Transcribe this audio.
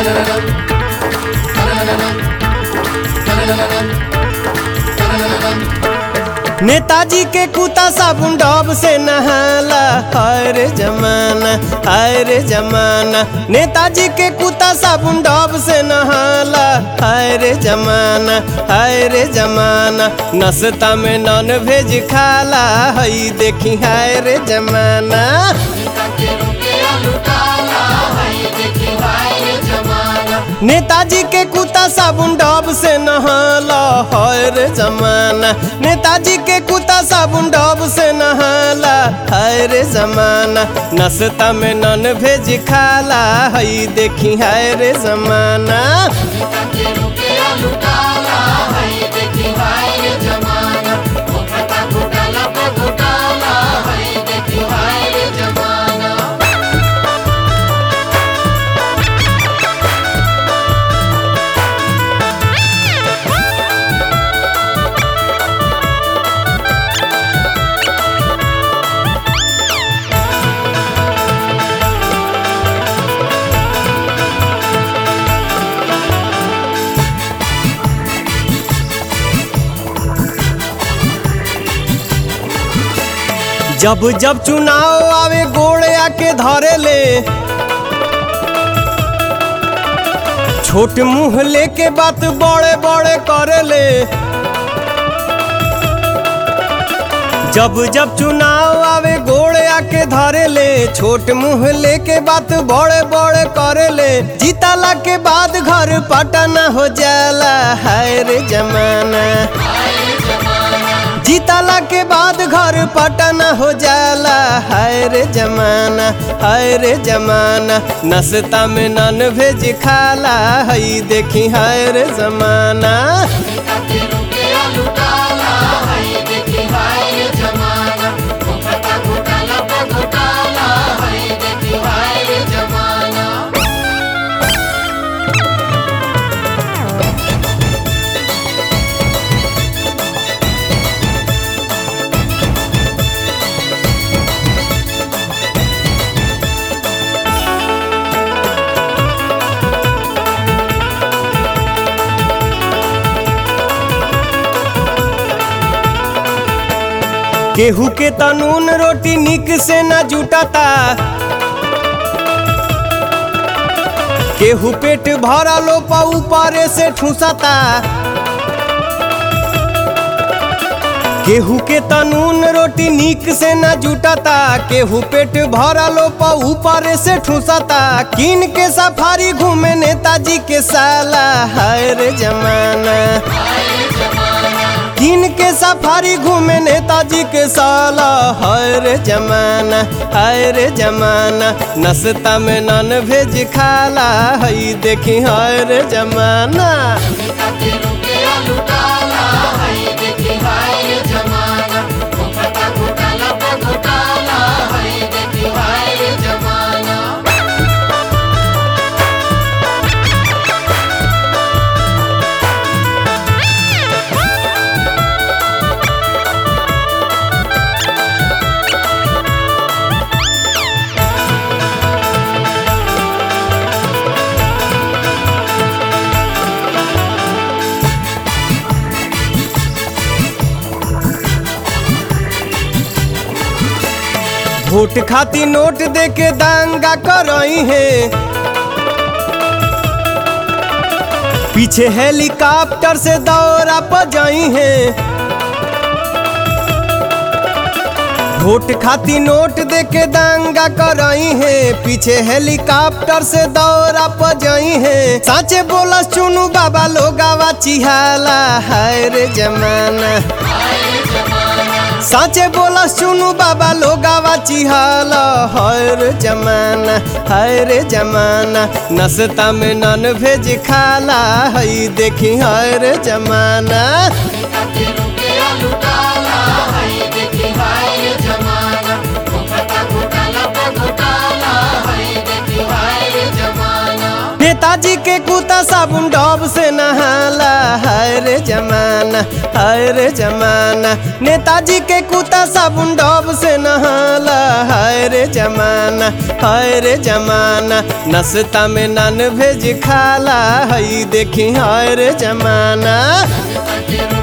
नेताजी के कुत्ता साबुन डब से नहाला हर जमाना हर जमाना नेताजी के कुत्ता साबुन डब से नहाला हर जमाना हर जमाना नस्ता में नॉन वेज खाला हई देखी हर जमाना नेताजी के कुत्ता साबुन डब से नहाला हर जमाना नेताजी के कुत्ता साबुन डब से नहाला हर जमाना नस्ता में नॉन वेज खाला हई देखी हर जमाना जब जब चुनाव आवे गोड़े आके धरे ले छोट मुंह लेके बात बड़े बड़े करे ले जब जब चुनाव आवे गोड़े आके धरे ले छोट मुंह लेके बात बड़े बड़े करे ले जीतला के बाद घर पटना हो जाला हाय रे जमाना जीतला के बाद घर पटना हो जाला हाय रे जमाना हाय रे जमाना नस्ता में नॉन वेज खाला हई देखी हाय रे जमाना केहू के तनून रोटी निक से न जुटता केहू पेट भरलो पा ऊपरे से ठूसता केहू के तनून रोटी निक से न जुटता केहू पेट भरलो पा ऊपरे से ठूसता किन के सफारी घूमे नेताजी के साला हाय रे जमाना किन के सफारी घूमे नेताजी के साला हाय रे जमाना हाय रे जमाना नस्ता में नॉन वेज खाला हई देखी हाय रे जमाना वोट खाती नोट दे के दांगा करई है पीछे हेलीकॉप्टर से दौरा पजाई है वोट खाती नोट दे के दांगा करई है पीछे हेलीकॉप्टर से दौरा पजाई है साचे बोला चुनू बाबा लोगावा चिहाला हाय रे जमाना साचे बोला सुनु बाबा लोगावा चिहाला हर जमाना हर जमाना नस्ता में नॉन वेज खाला हई देखी हर जमाना नेताजी के कुत्ता साबुन डब से नहाला हाय रे जमाना हाय रे जमाना नेताजी के कुत्ता साबुन डब से नहाला हाय रे जमाना हाय रे जमाना नस्ता में नन भेज खाला हई देखी हाय रे जमाना गणपति